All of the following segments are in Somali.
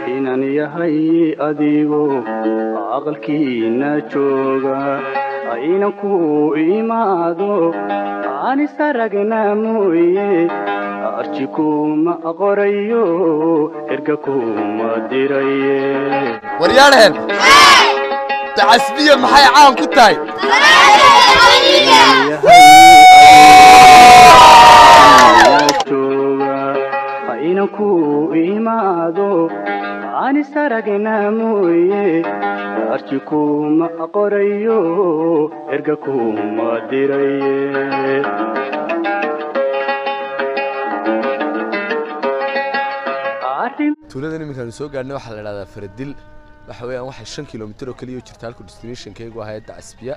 inan yahay adigo aqalkiina jooga inan ku imaado anis aragna mooye arji kuma qorayo erga kuma diraye waryaadhaheen dacasbiya maxay caan ku tahay jooga inan ku imaado anis aragna mooye arji kuma qorayo erga kuma diraye arrin tuuladan iminkaanu soo gaadhnay waxaa la idhahdaa faradil waxa weeyaan waxay shan kilomitir oo keliya u jirta halku destinationkaygu ahaa dacasbiya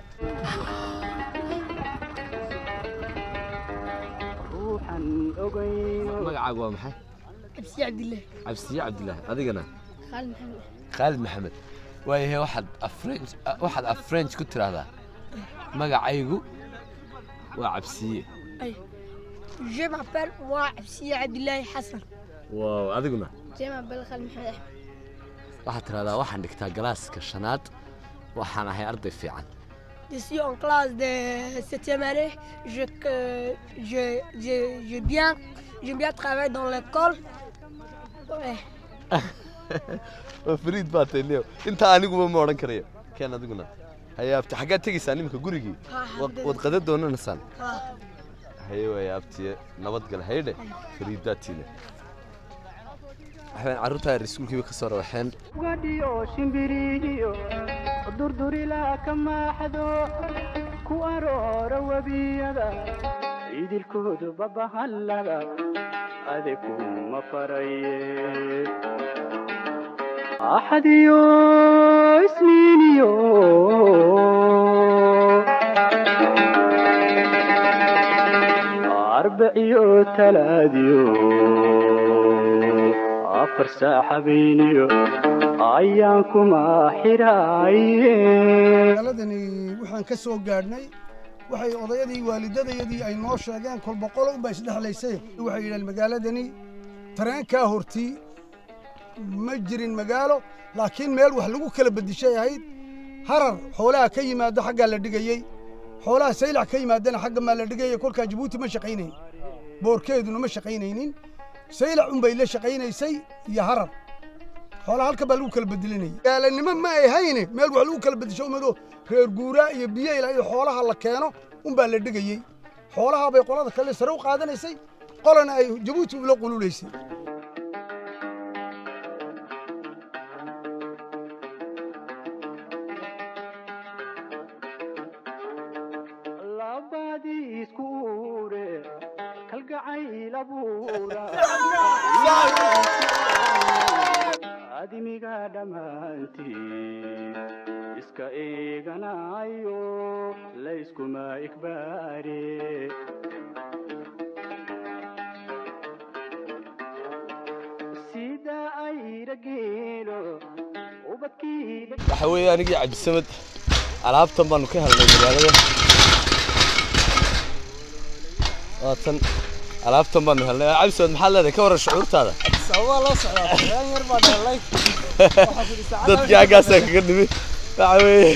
ruuxan ogayno magacaagu waa maxay absi cabdillah cabsiye cabdilaahi adigana khaalid maxamed khaalid maxamed waayahay waxaad afrench waxaad af french ku tiraahdaa magacaygu waa cabsiye ay je m'appelle moi absi cabdillahi xasan waaw adiguna je m'appelle khaalid maxamed axmed waxaad tiraahdaa waxaan dhigtaa galaaska shanaad waxaan ahay arday fiican je suis en classe de septième année je que- je je je bien j'aime bien travailler dans l'école ouais waa fariid baa tahay leo intaa aniguba ma odhan karayo keen adiguna haye abti xaggaad tegaysaa niminka gurigii Wad- wad qada doonanaysaan ah haye waaya abtiye nabadgal haydhe fariidaatiile waxbaan carruurtaa yar iskuulkiiba ka soo rawaxeen gadhiyo shimbiriyo durdurila ka maaxdo ku aroora webiyada idilkoodu babahallada ade kuma faraye axadiyo isniiniyo arbaciyo talaadiyo afar saaxabeeniyo ayaan kuma xiraaye magaaladani waxaan ka soo gaadhnay waxay odayadii waalidadayadii ay noo sheegeen kol boqol unbaa isdhexlaysay waxay yidhaheen magaaladani tareenkaa hortii ma jirin magaalo laakiin meel wax lagu kala bedishay ahayd harar xoolaha ka yimaado xaggaa la dhigayey xoolaha saylac ka yimaadana xagga maa la dhigayay kolkaa jabuuti ma shaqaynayn boorkeeduna ma shaqaynaynin saylac unbay la shaqaynaysay iyo harar xoolaha halka baa lagu kala bedelinayay gaalanimo ma ay hayne meel wax lagu kala bedesho umado reer guuraa iyo biyeyla iyo xoolaha la keeno unbaa la dhigayey xoolaha bay qolada kale sare u qaadanaysay qolana ay jabuuti ula qululaysay labadii isku ure kalgacayl abuura adimiga dhammaantii iska eeganayo layskuma ikbaare sida ayra geelo ubadkii waxa weeye anigii cabdisamad alaabtan baanu ka helnay magaalada waatan alaabtan baanu helnay cabdisamad maxaad leedahay ka waran shucuurtaada sababaa loo socdaa tareen yar baa dheelay dadkii xaggaasaa kaga nimi waxa weeye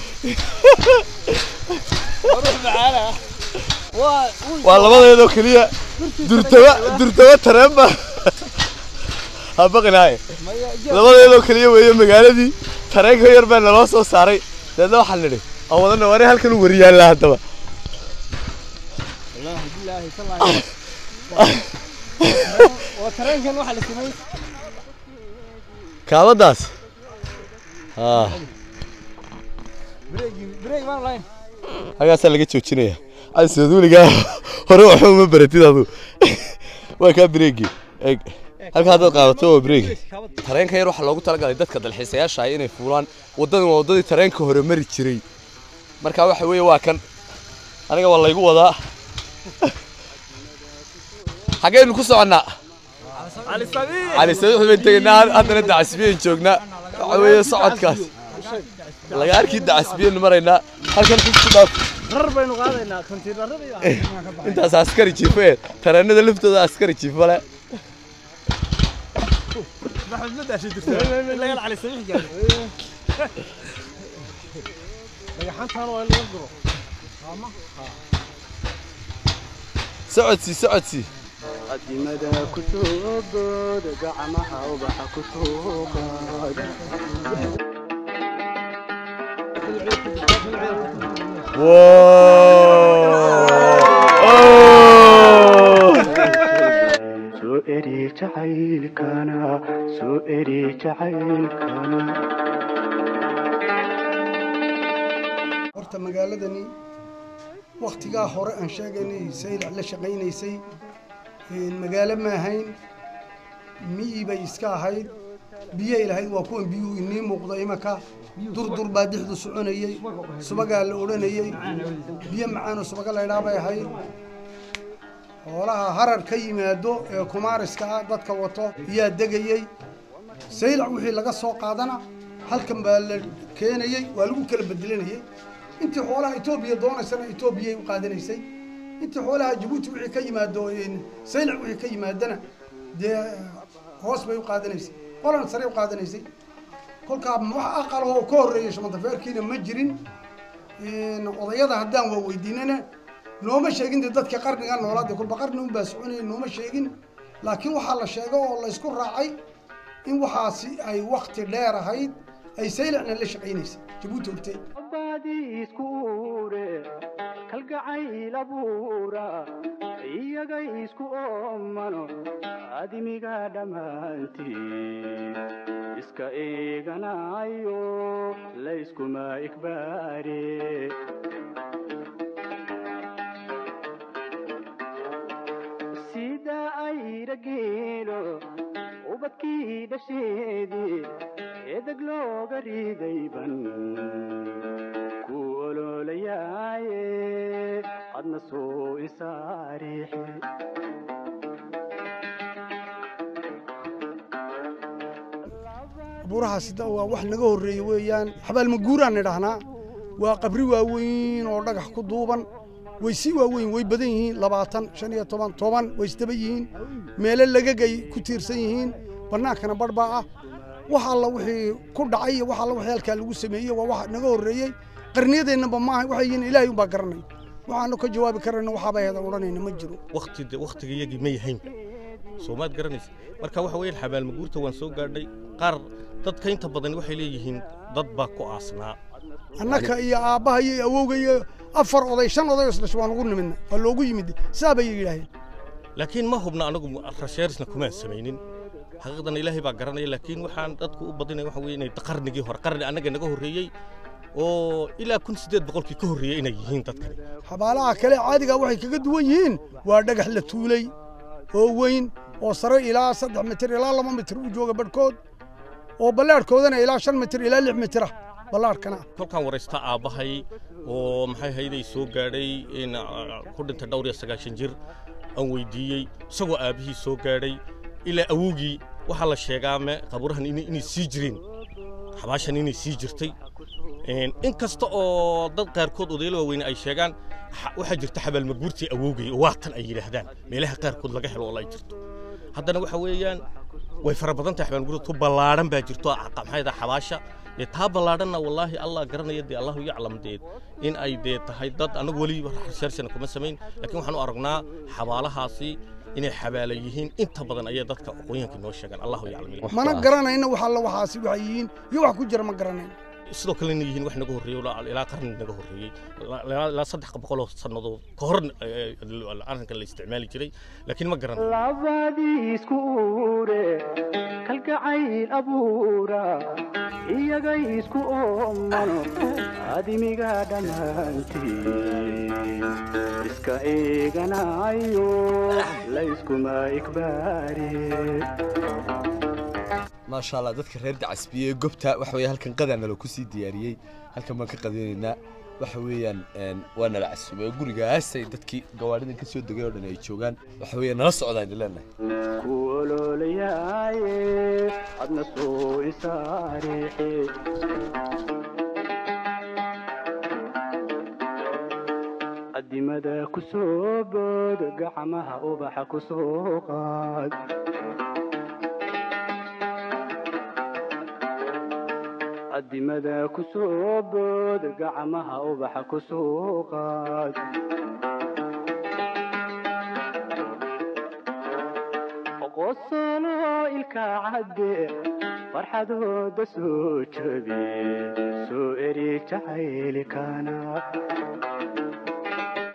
ruux macaana waa waa labadeedoo keliya durtaba durtaba tareen baa ha baqinaaye labadeedoo keliya weeye magaaladii tareenka yar baa naloo soo saaray deedna waxaan nidhi aan wadana wari halkan u wariyaalla haddaba wallaahi bilaahi tallaahi waa tareenkan waxaa la samay kaabadaas haa breegi breeg baan lahayn halkaasaa laga joojinaya cabdisamad weligaa hore waxba uma baratid adu waa kaa bireegi eeg halka haddaad qaadato waa bireegi tareenka yar waxaa loogu talagalay dadka dalxiisayaasha ah inay fuulaan waddadan waa waddadii tareenka hore mari jiray marka waxa weeye waa kan aniga waa laygu wadaa xaggaynu ku soconnaa cali sabiir cali sabiix bayn tegaynaa haddana dacasbiyan joognaa waxa weeye socodkaas laga arkii dacasbiyanu maraynaa halkan ku dhaaf rar baynu qaadaynaa kontiinarada iyo intaas askari jiifo ee tareenada laftooda askari jiifo le maxamed ma daashay jirta laga cali sabiix gaari dhagaxantaan waa in laga guro socodsii socodsii qadimada ku soo bood gacmaha ubaxa ku soo qaad soo eri jacaylkana soo eri jacaylkana horta magaaladani wakhtigaa hore aan sheegaynay saylac la shaqaynaysay een, magaalo ma ahayn miyi bay iska ahayd biyay lahayd waa kuwan biyuhu inii muuqda imanka durdur baa dixdu soconayey subagaa la odhanayey biyo macaanoo subaga laydhaa bay ahayd xoolaha harar ka yimaado ee kumaariska ah dadka wato ayaa degayey saylac wixii laga soo qaadana halkan baa la keenayey waa lagu kala bedelanayey intii xoolaha etoobiya doonaysana etoobiyay u qaadanaysay intii xoolaha jabuuti wixii ka yimaado een, saylac wixii ka yimaadana dee hoos bay u qaadanaysay qolan sare u qaadanaysay kolkaa wax aqalahoo ka horreeya shamantafeerkiina ma jirin een, odayada haddaan waa weydiinana nooma sheegin dee dadka qarniga noolaade kulba qarni unbaa soconaya nooma sheegin laakiin waxaa la sheega oo laysku raacay in waxaasi ay wakti dheer ahayd ay saylacna la shaqaynaysay jabuuti hortee baadiisku uure kalgacayl abuura iyaga isku oomano adimiga dhammaantii iska eeganayo layskuma ikbaare sida ayra geelo ubadkii dhasheedii edeg looga ridayban ku oloolayaaye adna soo isaariixi buurahaasi da- waa wax naga horreeye weeyaan xabaalmaguuraan nidhahnaa waa qabri waaweyn oo dhagax ku duuban way sii waaweyn way badan yihiin labaatan shan iyo toban toban way isdaba yihiin meelo lagagay ku tiirsan yihiin bannaankana badhbaa ah wax alla wixii ku dhacay iyo wax alla wixii halkaa lagu sameeyey waa wax naga horreeyey qarniyadeennaba maaha waxay yihiin ilaahay umbaa garanay waxaanu ka jawaabi karayna waxaabay heeda odhanayna ma jiro waqti waqtigayagii ma yahayn soo maad garanaysa marka waxa weeyaan xabaalmaguurta waan soo gaadhay qaar dadka inta badan waxay leeyihiin dad baa ku aasnaa annaka iyo aabbaha iyo awowga iyo afar oday shan oday oo isdhashay waan ugu nimidna waa loogu yimid sidaa bay yidhaaheen laakiin ma hubna anagu rasheerisna kumaan samaynin xaqiiqdan ilaahay baa garanaya laakiin waxaan dadku u badinaya waxa weeye inay qarnigii hore qarni annaga naga horreeyey oo ilaa kun siddeed boqolkii ka horreeyey inay yihiin dadkani xabaalaha kale caadiga waxay kaga duwan yihiin waa dhagax la tuulay oo weyn oo sare ilaa saddex mitir ilaa laba mitir u jooga badhkood oo ballaadhkoodana ilaa shan mitir ilaa lix mitir ah ballaadhkana ah kolkaan waraysta aabbahay oo maxay hayday soo gaadhay in ah, ku dhintay dhowr iyo sagaashan jir aan weydiiyey isagoo aabbihii soo gaadhay ilaa awowgii waxaa la sheegaa me qabuurahan inay inay sii jireen xabaashan inay sii jirtay Een, in kasta oo dad qaarkood odayaal waaweyne ay sheegaan xa- waxaa jirta xabaalmaguurtii awowgay oo waatan ay yidhaahdaan meelaha qaarkood laga helo oo ay jirto haddana waxa weeyaan way fara badan tahay xabaalmaguurta tu ballaadhan baa jirto ah, maxay tahay xabaasha dee taa ballaadhanna wallaahi allah garanaya dee allahu yaclam dee in ay dee tahay dad anagu weli researchna kuma samayn laakiin waxaan u aragnaa xabaalahaasi inay xabaala yihiin inta badan ayay dadka aqoonyahanka noo sheegaan allahu yaclam mana garanayna wax alla waxaasi waxay yihiin iyo wax ku jira ma garanayna sidoo kale inay yihiin wax naga horreeyey ilaa- ilaa qarni naga horreeyey ilaa- ilaa ilaa saddex boqoloo sannadood ka hor eh, arrinkan la isticmaali jiray laakiin ma garan labadiisku uure kalgacayl abuura iyaga isku oomano adimiga dhammaantii iska eeganayo layskuma ikbaare maasha allah dadka reer dacasbiye ee gobta waxa weeye halkan qadaa nala ku sii diyaariyey halkan baan ka qadaynaynaa waxa weeyaan een, waa nala casumay oo gurigaasay dadkii gawaadhidan ka soo degay oo dhan ay joogaan waxa weeye nala socdaan leenahay ku oloolayaaye adna soo isaariixi qadimada ku soo bood gacmaha ubaxa ku soo qaad addimada ku soo bood gacmaha ubaxa ku soo qaad qosolo ilka cadde farxadooda soo jabi soo eri jacaylkana